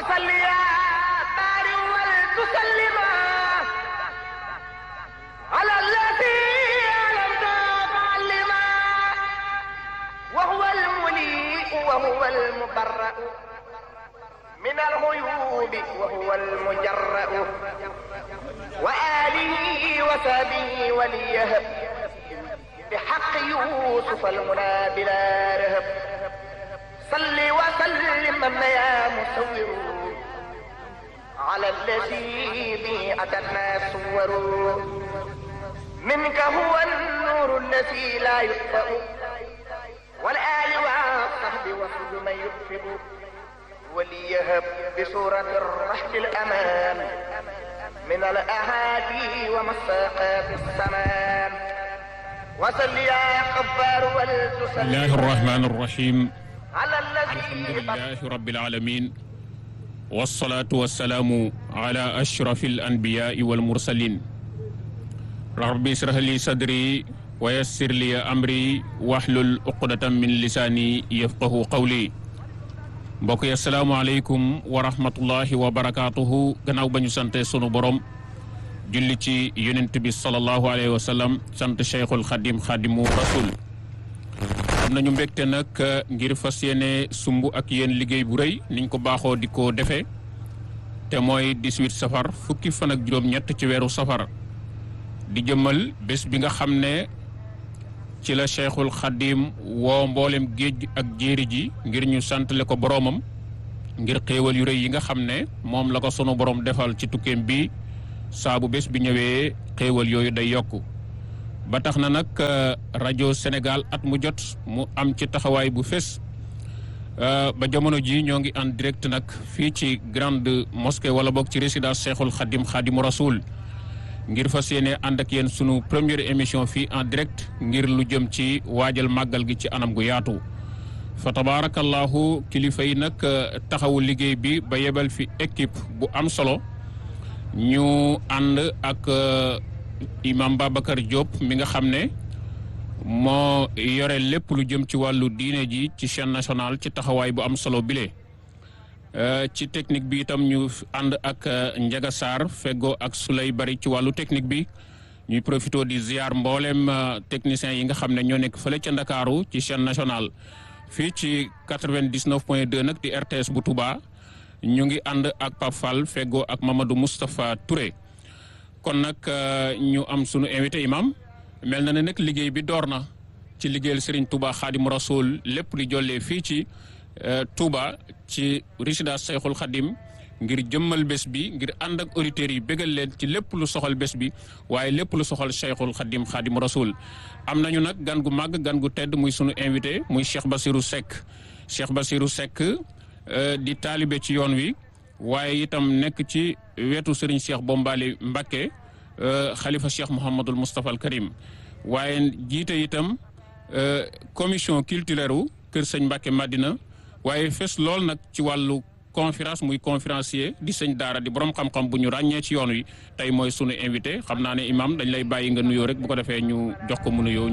وصل يا بارئ ولتسلما على الذي علمت معلما وهو المليء وهو المبرأ من الغيوب وهو المجرأ وآله وصحبه وليهب بحق يوسف المنى بلا رهب صل وسلم يا مسور على الذي به أتنا صور منك هو النور الذي لا يطفأ والآل والصحب وكل من يطفئ وليهب بسورة الرحل الأمان من الأهادي ومساقات السمان وصل يا قبار ولتسلم بسم الله الرحمن الرحيم على الذي الحمد لله رب العالمين والصلاة والسلام على أشرف الأنبياء والمرسلين ربي اشرح لي صدري ويسر لي أمري واحلل عقدة من لساني يفقه قولي mbokk yi asalaamaaleykum wa rahmatullahi wa barakaatuhu gannaaw ba ñu sante sunu borom julli ci yonent bi sallallahu alayhi wa sallam sant cheikhul xadim xadimu rasul am nañu mbégte nag ngir fas yéene sumb ak yéen liggéey bu rëy niñ ko baaxoo di ko defee te mooy 18 safar fukki fan ak juróom-ñett ci weeru safar di jëmmal bés bi nga xam ne ci la cheikhul xadim woo mboolem géej ak jéeri ji ngir ñu santale ko boroomam ngir xéewal yu rëy yi nga xam ne moom la ko sunu borom defal ci tukkeem bi saa bu bés bi ñëwee xéewal yooyu day yokku ba tax na nag rajo Sénégal at mu jot mu am ci taxawaay bu fés ba jamono ji ñoo ngi en direct nag fii ci grande mosquée wala boog ci résidence cheikhul xadim xadimu rasul ngir fas yéene ànd ak yéen sunu première émission fii en direct ngir lu jëm ci waajal màggal gi ci anam gu yaatu fa tabaarakallahu kilifa yi nag taxawu liggéey bi ba yebal fi équipe bu am solo ñu ànd ak imam Babacar Diop mi nga xam ne moo yore lépp lu jëm ci wàllu diine ji ci chaîne nationale ci taxawaay bu am solo bile. ci technique bi itam ñu ànd ak Njaga Sarr feggoo ak Sulay Bari ci wàllu technique bi ñuy profité di ziar mboolem techniciens yi nga xam ne ñoo nekk fële ca Ndakaaru ci chaîne nationale fii ci 99 point 2 nag di RTS bu Touba ñu ngi ànd ak Pape Fall feggoo ak Mamadou Moustapha Touré kon nag ñu am sunu invité imam mel na ne nag liggéey bi door na ci liggéeyal Serigne Touba Xaadimu Rasul lépp di jollee fii ci Touba ci résidence Cheikhul Khadim ngir jëmmal bés bi ngir ànd ak auditeurs yi bégal leen ci lépp lu soxal bés bi waaye lépp lu soxal Cheikhul Khadim Khadim Rasoul am nañu nag gan gu màgg gan gu tedd muy sunu invité muy Cheikh Bassirou Seck Cheikh Bassirou Seck di taalibe ci yoon wi waaye itam nekk ci wetu Serigne Cheikh Bombali Mbacké xalifa Cheikh Mouhamadul Moustapha al Karim waaye jiite itam commission culturelle u Kër Sëñ Mbacké Madina waaye fes lool nag ci wàllu conférence muy conférencier di sëñ daara di borom xam-xam bu ñu ràññee ci yoon wi tey mooy sunu invité xam naa ne imam dañ lay bàyyi nga nuyoo rek bu ko defee ñu jox ko mu nuyoo.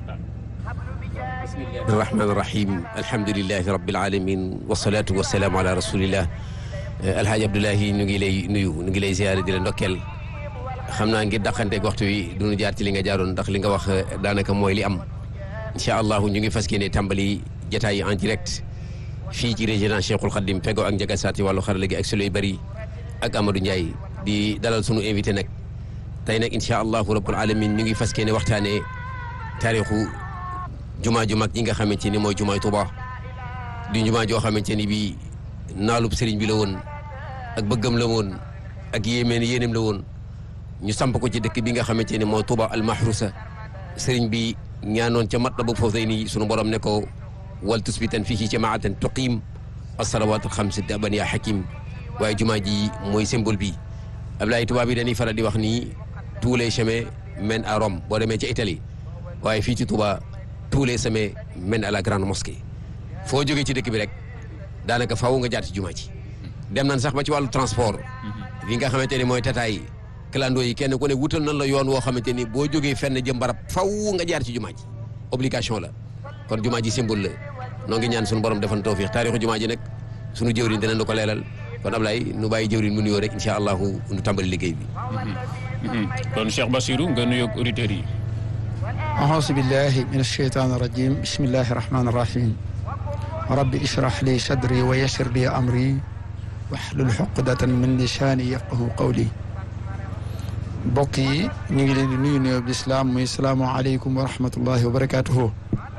bismillahi rahmaani rahim alhamdulilahi rabbil alamin wasalaatu wasalaamu ala rasulillah alhaaji abdoulahi ñu ngi lay nuyu ñu ngi lay ziyaare di la ndokkeel xam naa ngir daqanteeg waxtu wi duñu jaar ci li nga jaaroon ndax li nga wax daanaka mooy li am incha allahu ñu ngi fas yéene tàmbali jataay yi en direct fii ci résidence Cheikhul Khadim fego ak Njaga Saati wàllu xarala gi ak Suley Bari ak Amadou Ndiaye di dalal sunu invité nag tey nag incha allahu rabbul alamin ñu ngi fas yéene waxtaanee taarixu jumaa ju mag ji nga xamante ni mooy jumaay Tuuba di jumaa joo xamante ni bii naalub sëriñ bi la woon ak bëggam la woon ak yéemeen yéenem la woon ñu samp ko ci dëkk bi nga xamante ni mooy Tuuba al mahrusa sëriñ bi ñaanoon ca Matlabul Fawzayni sunu borom ne ko wal tusbitan fii ci jamaatan tuqiim as-salawaat al-xams daban yaa hakim waaye jumaa ji mooy symbole bi Ablaye tubaab yi dañuy faral di wax ni tous les chemins mènent à Rome boo demee ca Italie waaye fii ci Touba tous les chemins mènent à la grande mosquée foo jógee ci dëkk bi rek daanaka faaw nga jaar ci jumaa ji dem nañ sax ba ci wàllu transport li nga xamante ni mooy tataay clando yi kenn ku ne wutal nañ la yoon woo xamante ni boo jógee fenn jëm barab faw nga jaar ci jumaa ji obligation la kon jumaa ji symbole la noo ngi ñaan suñu borom defan tawfiix taarixu jumaa ji nag suñu jëwriñ dinañ la ko leelal kon Ablaye nu bàyyi jëwriñ mu nuyoo rek incha allahu nu tàmbali liggéey bi. kon Cheikh Bassirou nga nuyoog auditeurs yi. أعوذ بالله من الشيطان الرجيم بسم الله الرحمن الرحيم ربي اشرح لي صدري ويسر لي أمري واحلل عقدة من لساني يفقه قولي mbokk yi ñu ngi leen di nuyu nuyoo bi islaam muy salaamualeykum wa rahmatullahi wa barakaatuhu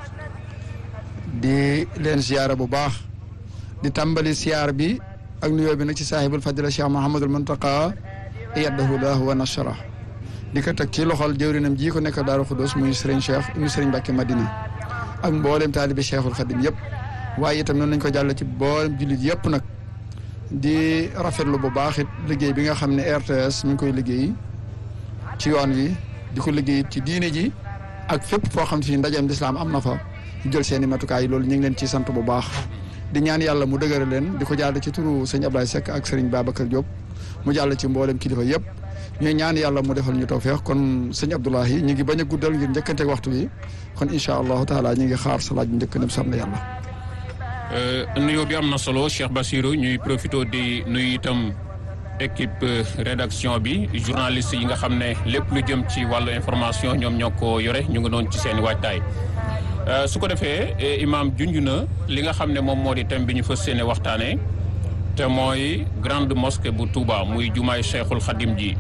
di leen ziyaara bu baax di tàmbali siyaar bi ak nuyoo bi nag ci saahibul fadila cheikh mahamadul muntaqa yaddahu lahu wa nasara di ko teg ci loxol jëwrinam ji ko nekk daaru xudus muy sëriñ cheikh ibnu sëriñ Mbàkke Madina ak mboolem taalibi cheikhul xadim yëpp waaye itam noonu nañ ko jàll ci mboolem jullit yëpp nag di rafetlu bu baax it liggéey bi nga xam ne RTS mi ngi koy liggéey ci yoon wi di ko liggéey ci diine ji ak fépp foo xam si ndajeem lislaam am na fa ñu jël seen i matukaay loolu ñu ngi leen ciy sant bu baax di ñaan yàlla mu dëgëral leen di ko jàll ci turu sëñ Ablaye Seck ak sëriñ Babacar Diop mu jàll ci mboolem kilifa yëpp ñuy ñaan yàlla mu defal ñu tawfeex kon sëñ Abdoulahi ñu ngi bañ a guddal ngir njëkkanteeg waxtu wi kon incha allahu taala ñu ngi xaar sa laaj bu njëkk nem sam na yàlla nuyoo bi am na solo Cheikh Bassirou ñuy profité di nuyu itam équipe rédaction bi journaliste yi nga xam ne lépp lu jëm ci wàllu information ñoom ñoo ko yore ñu ngi noonu ci seen i waajtaay su ko defee imaam junj na li nga xam ne moom moo di thème bi ñu fas yéene waxtaanee te mooy grande mosquée bu Touba muy jumaay Cheikhul Khadim ji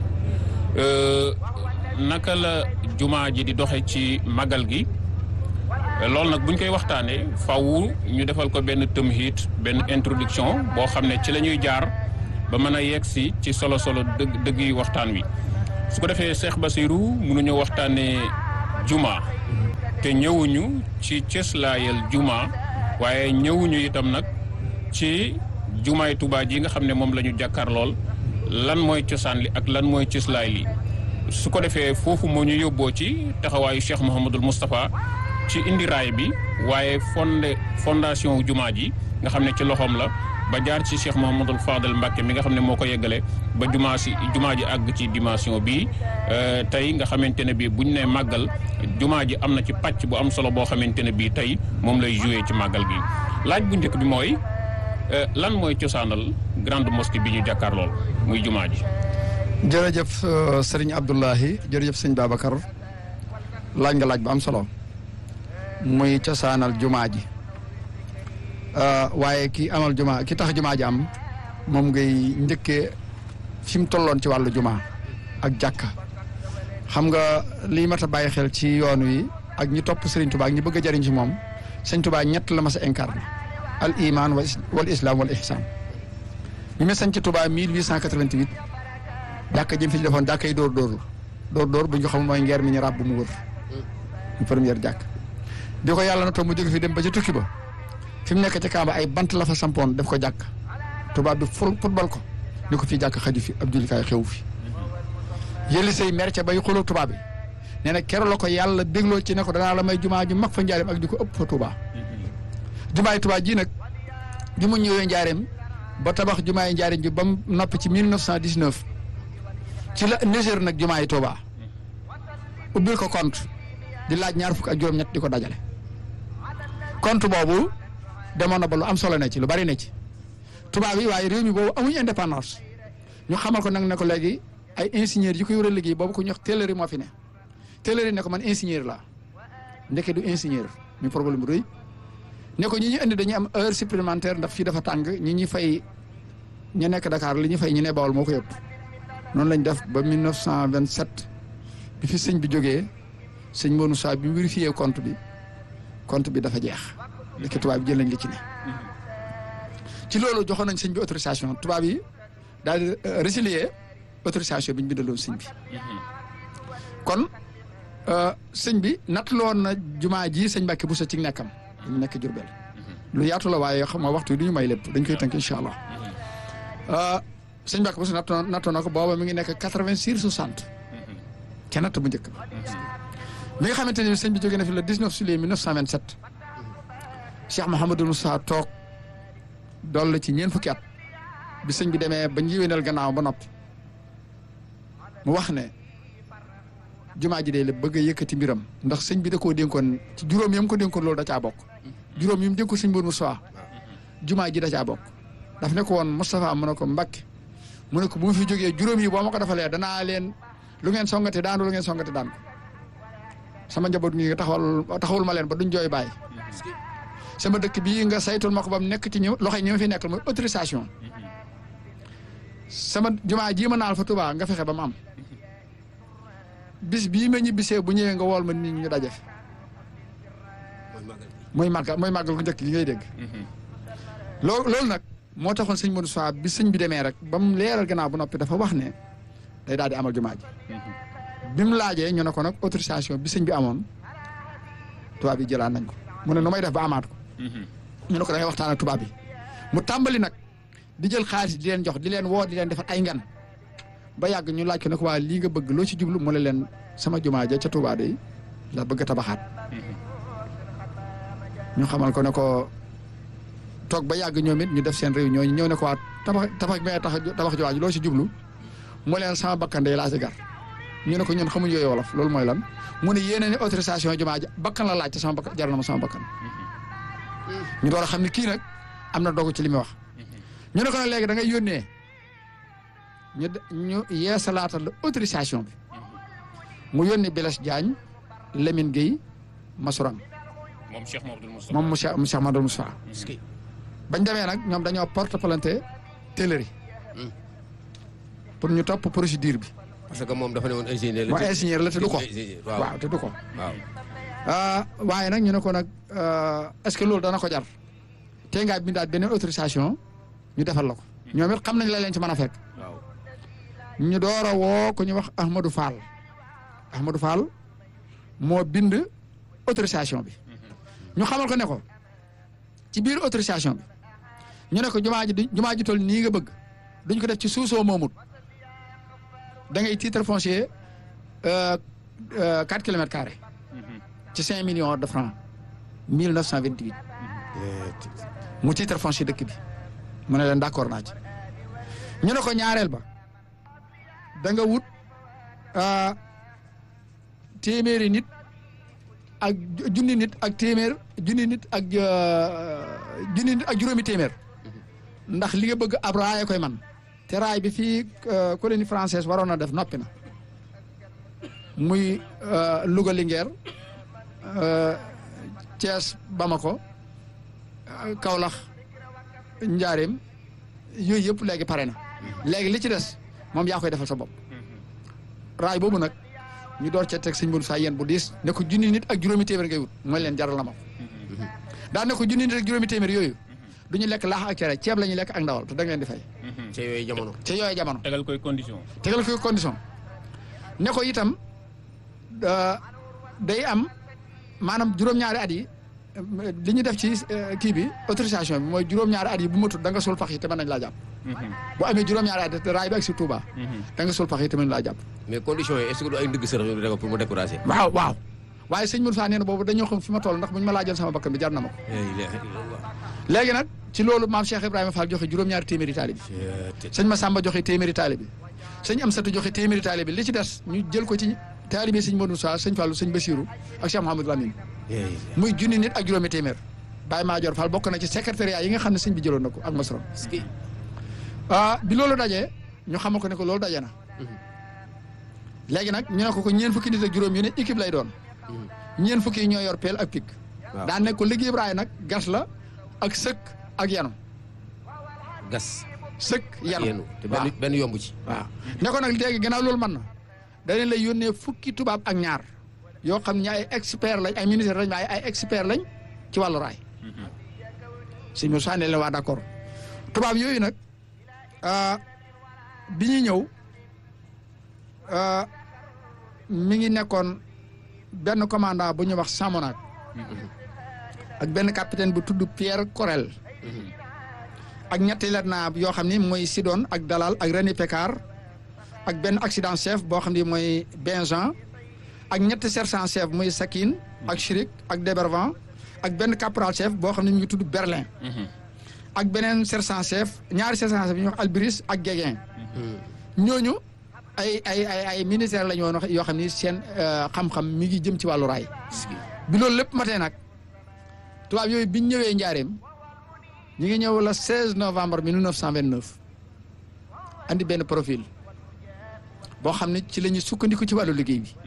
naka la jumaa ji di doxe ci magal gi loolu nag buñ koy waxtaanee faw ñu defal ko benn tëmhit benn introduction boo xam ne ci la ñuy jaar ba mën a yegg si ci solo solo dëgg dëgg yi waxtaan wi su ko defee Cheikh Bassirou mënuñu waxtaanee juma te ñëwuñu ci cëslaayal juma waaye ñëwuñu itam nag ci jumaay Tuubaa ji nga xam ne moom la ñu jàkkaar lool lan mooy cosaan li ak lan mooy cëslaay li su ko defee foofu moo ñu yóbboo ci taxawaayu Cheikh Mouhamadul Moustapha ci indi raay bi waaye fondé fondation jumaa ji nga xam ne ci loxoom la ba jaar ci Cheikh Mouhamadul Fadel Mbacke mi nga xam ne moo ko yeggale ba jumaa si jumaa ji àgg ci dimension bi tey nga xamante ne bii buñ ne màggal jumaa ji am na ci pàcc bu am solo boo xamante ne bii tey moom lay joué ci màggal gi laaj bu njëkk bi mooy lan mooy cosaanal grande mosquée bi ñu jàkkaar lool muy jumaa ji. jërëjëf sëriñ Abdoulahi jërëjëf sëñ Babacar laaj nga laaj bu am solo muy cosaanal jumaa ji waaye ki amal jumaa ki tax jumaa ji am moom ngay njëkkee fi mu tolloon ci wàllu jumaa ak jàkka xam nga lii mat a bàyyi xel ci yoon wi ak ñi topp Serigne Touba ak ñi bëgg a jëriñ ci moom Serigne Touba ñett la mas a incarné al iman wal islam wal ihsan bi mu sañ ci Touba 1888 jàkka ji mu fi defoon jàkka yi dóor dóor dóor dóor bu ñu xam mooy ngeer mi ñu ràbb mu wër ñu première jàkk di ko yàlla na toog mu jóge fi dem ba ci tukki ba fi mu nekk ci Kaaba ay bant la fa sampoon def ko jàkk tubaab bi ful football ko ni ko fii jàkk xaju fi ab jullikaay xewu fi yëli say mer ca bay xuloo tubaab bi nee na keroog la ko yàlla bégloo ci ne ko danaa la may jumaa ju mag fa njaareem ak di ko ëpp fa Touba. jumaay Touba ji nag bi mu ñëwee njaareem ba tabax jumaay njaareem ji ba mu noppi ci 1919 ci la Niger nag jumaay Touba ubbil ko compte di laaj ñaar fukk ak juróom-ñett di ko dajale compte boobu demoon na ba lu am solo ne ci lu bari ne ci tubaab yi waaye réew mi boobu amuñu indépendance ñu xamal ko nag ne ko léegi ay ingénieurs yi ko yore liggéey boobu ko ñu wax télleri moo fi ne télleri ne ko man ingénieur la ndeke du ingénieur mi problème bu rëy ne ko ñi ñu indi dañuy am heure supplémentaire ndax fii dafa tàng ñi ñuy fay ñu nekk Dakar li ñu fay ñu ne Bawol moo ko yëpp noonu lañ def ba 1927 bi fi sëñ bi jógee sëñ Mounou Sa bi vérifié compte bi compte bi dafa jeex ndeke tubaab yi jël nañ li ci ne ci loolu joxoon nañ sëñ bi autorisation tubaab yi daal di résilier autorisation bi ñu bindaloon sëñ bi kon sëñ bi nattaloon na jumaa ji sëñ Mbàkke bu sa ci nekkam dañu nekk Jurbel lu yaatu la waaye xam nga waxtu yi du ñu may lépp dañ koy tënk incha allah sëñ Mbàkke bu sa nattoo nattoo na ko booba mi ngi nekk quatre-vingt-six soixante ca natt bu njëkk ba bi nga xamante ne sëñ bi jógee na fi le 19 juillet 1927 Cheikh Mouhamadou Moussa toog dool la ci ñeent fukki at bi sëñ bi demee ba njëwénal gannaaw ba noppi mu wax ne jumaa ji de la bëgg a yëkkati mbiram ndax sëñ bi da koo dénkoon ci juróom yam ko dénkoon loolu da caa bokk juróom yi mu dénkoon sëñ Mbour Moussa jumaa ji da caa bokk daf ne ko woon Moustapha mu ne ko Mbakke mu ne ko bu ma fi jógee juróom yi boo ma ko defalee danaa leen lu ngeen songate daanu lu ngeen songate daan ko sama njaboot ngi nga taxawal taxawul ma leen ba duñ jooy bàyyi sama dëkk bii nga saytul ma ko ba mu nekk ci ñu loxo yi ñi ma fi nekkal mooy autorisation sama jumaa jii ma naal fa Touba nga fexe ba mu am bis bii ma ñibbisee bu ñëwee nga wool ma nit ñi ñu daje fi mooy màggal mooy màggal gu njëkk gi ngay dégg loolu loolu nag moo taxoon sëñ Modou Sow bi sëñ bi demee rek ba mu leeral gannaaw bu noppi dafa wax ne day daal di amal jumaa ji bi mu laajee ñu ne ko nag autorisation bi sëñ bi amoon tubaab yi jëlaat nañ ko mu ne nu may def ba amaat ko ñu ne ko da ngay waxtaan ak tubaab bi mu tàmbali nag di jël xaalis di leen jox di leen woo di leen defar ay ngan ba yàgg ñu laaj ko ne ko waa lii nga bëgg loo ci jublu mu ne leen sama jumaa ja ca Touba de la bëgg a tabaxaat ñu xamal ko ne ko toog ba yàgg ñoom it ñu def seen réunion ñu ñëw ne ko waa tabax tabax bi ngay tax tabax jumaa ji loo ci jublu mu leen sama bakkan de laa ci gar ñu ne ko ñun xamuñ yooyu wolof loolu mooy lan mu ne yéene ne autorisation jumaa ja bakkan la laaj te sama bakkan jar na ma sama bakkan ñu door a xam ne kii nag am na dogu ci li muy wax ñu ne ko nag léegi da ngay yónnee ñu ñu yeesalaatal la autorisation bi mu yónni Blaise Diagne Lamine Gueye Massourang moom Cheikh Mamadou Moustapha moom monsieur monsieur Amadou Moustapha bañ demee nag ñoom dañoo porte plainte télleri pour ñu topp procédure bi parce que moom dafa ne woon ingénieur la. mooy ingénieur la te du ko ingénieur waaw waaw te du ko waaw. ah waaye nag ñu ne ko nag est-ce que loolu dana ko jar tey ngaa bindaat beneen autorisation ñu defal la ko ñoom it xam nañ la leen ci mën a fekk waaw. ñu door a woo ku ñu wax Ahmadou Fall Ahmadou Fall moo bind autorisation bi ñu xamal ko ne ko ci biir autorisation bi ñu ne ko jumaa ji di jumaa ji toll nii nga bëgg duñ ko def ci suusoo moomut da ngay titre foncier euh, euh, 4 kilomètres carrés ci 5 millions de francs 1928 mu titre foncier dëkk bi mu ne leen d'accord naa ci ñu ne ko ñaareel ba da nga wut ah, téeméeri nit ak ju- junni nit ak téeméer junni nit ak euh, junni nit ak juróomi téeméer ndax li nga bëgg ab raaya koy man te raay bi fii euh, colonie française waroon na def noppi na muy euh, Louga Linguère euh, Thiès Bamako euh, Kaolack Njaareem yooyu yëpp léegi pare na léegi li ci des moom yaa koy defal sa bopp raay boobu nag ñu door cee teg sëñ Modou Sa yéen bu diis ne ko junni nit ak juróomi téeméer ngay wut mooy leen jaral na ma ko daan ne ko junni nit ak juróomi téeméer yooyu du ñu lekk laax ak cere ceeb la ñuy lekk ak ndawal te da nga leen di fay ca yooyu jamono. ci yooyu jamono tegal koy condition tegal ko condition ne ko itam euh, day am maanaam juróom-ñaari at yi euh, li ñu def ci euh, kii bi autorisation bi mooy juróom-ñaari at yi bu matul da nga sul pax yi te mën nañ laa jàpp bu amee juróom-ñaari at raay bi ak si Touba da nga sul pax yi te mën nañ laa jàpp mais conditions yi est-ce que du ay ndigg sërëx yu ñu pour mu décourager. waaw waaw waaye sëñ Moussa nee na boobu dañoo xam fi ma toll ndax buñ ma laa jël sama bakkan bi jar na ma ko la ilaha illallah. léegi nag ci loolu maam Cheikh Ibrahima Fall joxe juróom-ñaari téeméeri taalibi sëñ Massamba joxe téeméeri taalibi sëñ Amsatu joxe téeméeri taalibi li ci des ñu jël ko ci taalibi sëñ Modou Moussa sëñ Fallou sëñ Bassirou ak Cheikh Mouhamadou Lamine muy junni nit ak juróomi téeméer Baye Madior Fall bokk na ci secrétariat yi nga xam ne sëñ bi jëloon na ko ak Masrom ah bi loolu dajee ñu xamal ko ne ko loolu daje na léegi nag ñu ne ko ko ñeen fukki nit ak juróom yu ne équipe lay doon ñeen fukki yi ñoo yor peel ak pik waaw. daan ne ko liggéey Ibrahima nag gas la ak sëkk ak yanu gas. sëkk yanu yéenu te waaw benn benn yomb ci. waaw ne ko nag léegi gannaaw loolu mën na daleen lay yónnee fukki tubaab ak ñaar yoo xam ne ay expert lañ ay ministère lañ waaye ay expert lañ ci wàllu raay sëñ Moussa ne leen waa d'accord tubaab yooyu nag ah, bi ñuy ñëw ah, mi ngi nekkoon benn commandant bu ñuy wax Samonac ak benn capitaine bu tudd Pierre Corel ak ñetti lieutenant yoo xam ni mooy Sidon ak Dalal ak René Pécard ak benn accident chef boo xam ni mooy Benjean ak ñetti sergent chef muy Sakine ak Chirik ak Debervan ak benn caporal chef boo xam ne ñu ngi tudd Berlin ak beneen sergent chef ñaari sergent chef yi ñuy wax Albris ak Guéguin ñooñu ay ay ay ay ministère la ñu woon yoo xam ni seen euh, xam-xam mi ngi jëm ci wàllu raay bi loolu lépp matee nag tubaab yooyu biñ ñëwee njaareem ñu ngi ñëw le 16 novembre 1929 andi benn profil boo xam ne ci la ñuy sukkandiku ci wàllu liggéey bi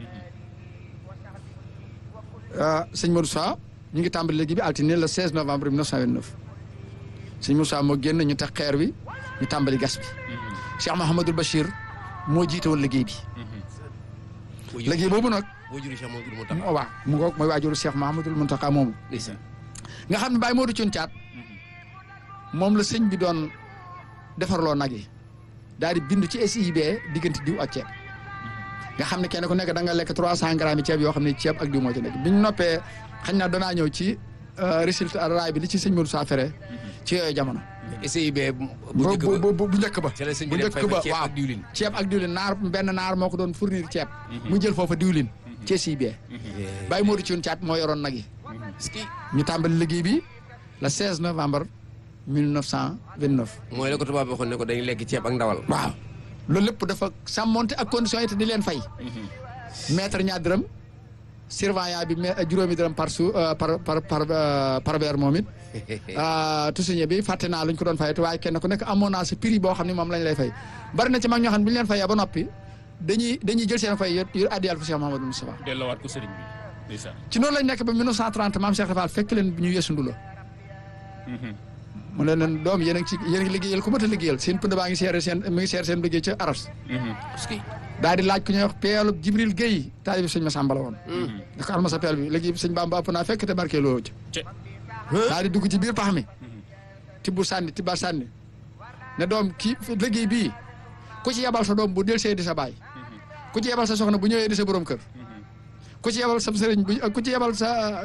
ah sëñ Modou Sow ñu ngi tàmbali liggéey bi altine le 16 novembre 1929 sëñ Moussa moo génn ñu teg xeer wi ñu tàmbali gas bi Cheikh Mahamadul Bachir moo jiite woon liggéey bi liggéey boobu nag boo juri Cheikh Mamadou Mountakha mu waaw mu ngoog mooy waajuru Cheikh Mahamadul Mountakha moomu ndeysaan nga xam ne Baye Modou Thioune Thiat moom la sëñ bi doon defarloo nag yi daal di bindu ci SIB diggante diw ak ceeb nga xam ne kenn ku nekk da nga lekk trois cent grammes yi ceeb yoo xam ne ceeb ak diw moo ci nekk bi ñu noppee xañ na danaa ñëw ci résultat raay bi li ci sëñ Modou Sa fere ci yooyu jamono. SIB bu bu njëkk ba bu bu bu njëkk ba. ca la sëñ bu bi dem njëkk fay ba fa ceeb waaw ak diwlin ceeb ak diwlin naar benn naar moo ko doon fournir ceeb. mu jël foofa diwlin. ci SIB. Baye Modou Thioune Thiat moo yoroon nag yi. ski ñu tàmbali liggéey bi le 16 novembre 1929. mooy la ko tubaab bi waxoon ne ko dañuy lekk ceeb ak ndawal waaw loolu lépp dafa sàmmonte ak conditions yi te di leen fay. maître ñaar dërëm surveillant bi mais juróomi dërëm par su par par par euh, par weer moom it. tusuñe bi fàtte naa luñ ko doon fay te waaye kenn ku nekk amoon naa sa prix boo xam ne moom lañ lay fay bari na ci mag ñoo xam ne bu ñu leen fayee ba noppi dañuy dañuy jël seen fay yu yu addiyal ko Cheikh Mahamadou Moustapha delloowaat ko sëriñ bi ndeysaan ci noonu lañ nekk ba 1930 maam Cheikh Rafal fekk leen ñu yeesu ndulo mu ne leen doom yéen a ngi ci yéen a ngi liggéeyal ku mat a liggéeyal seen pënd baa ngi seere seen mi ngi seere seen liggéey ca aras ski daal di laaj ku ñuy wax peelub Jibril Guèye taalibi sëñ Massamba la woon da ko alma sa peel bi léegi sëñ Bamba ëpp naa fekk te barke loo ci ce daal di dugg ci biir pax mi tibbu sànni tibba sànni ne doom kii liggéey bii ku ci yebal sa doom bu del see di sa baay ku ci yebal sa soxna bu ñëwee di sa borom kër ku ci yebal sa sëriñ bu ku ci yebal sa